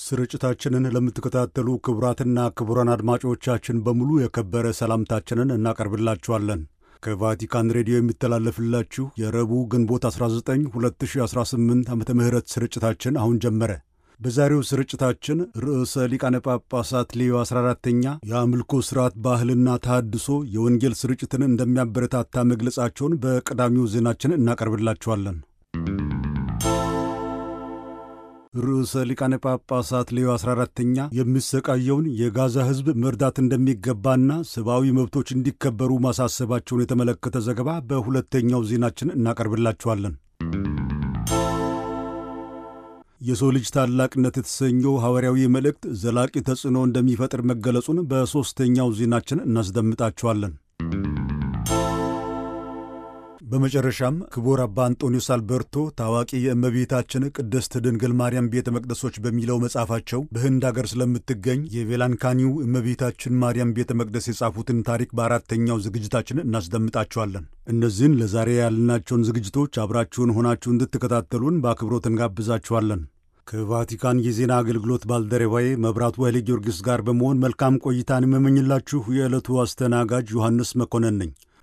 ስርጭታችንን ለምትከታተሉ ክቡራትና ክቡራን አድማጮቻችን በሙሉ የከበረ ሰላምታችንን እናቀርብላችኋለን። ከቫቲካን ሬዲዮ የሚተላለፍላችሁ የረቡዕ ግንቦት 19 2018 ዓ ም ስርጭታችን አሁን ጀመረ። በዛሬው ስርጭታችን ርዕሰ ሊቃነ ጳጳሳት ሌዮ 14ተኛ የአምልኮ ሥርዓት ባህልና ተሃድሶ የወንጌል ስርጭትን እንደሚያበረታታ መግለጻቸውን በቀዳሚው ዜናችን እናቀርብላችኋለን። ርዕሰ ሊቃነ ጳጳሳት ሌዮ 14ተኛ የሚሰቃየውን የጋዛ ሕዝብ መርዳት እንደሚገባና ሰብአዊ መብቶች እንዲከበሩ ማሳሰባቸውን የተመለከተ ዘገባ በሁለተኛው ዜናችን እናቀርብላችኋለን። የሰው ልጅ ታላቅነት የተሰኘው ሐዋርያዊ መልእክት ዘላቂ ተጽዕኖ እንደሚፈጥር መገለጹን በሦስተኛው ዜናችን እናስደምጣችኋለን። በመጨረሻም ክቡር አባ አንጦኒዮስ አልበርቶ ታዋቂ የእመቤታችን ቅድስት ድንግል ማርያም ቤተ መቅደሶች በሚለው መጽሐፋቸው በህንድ አገር ስለምትገኝ የቬላንካኒው እመቤታችን ማርያም ቤተ መቅደስ የጻፉትን ታሪክ በአራተኛው ዝግጅታችን እናስደምጣችኋለን። እነዚህን ለዛሬ ያልናቸውን ዝግጅቶች አብራችሁን ሆናችሁ እንድትከታተሉን በአክብሮት እንጋብዛችኋለን። ከቫቲካን የዜና አገልግሎት ባልደረባዬ መብራቱ ኃይሌ ጊዮርጊስ ጋር በመሆን መልካም ቆይታን የምመኝላችሁ የዕለቱ አስተናጋጅ ዮሐንስ መኮንን ነኝ።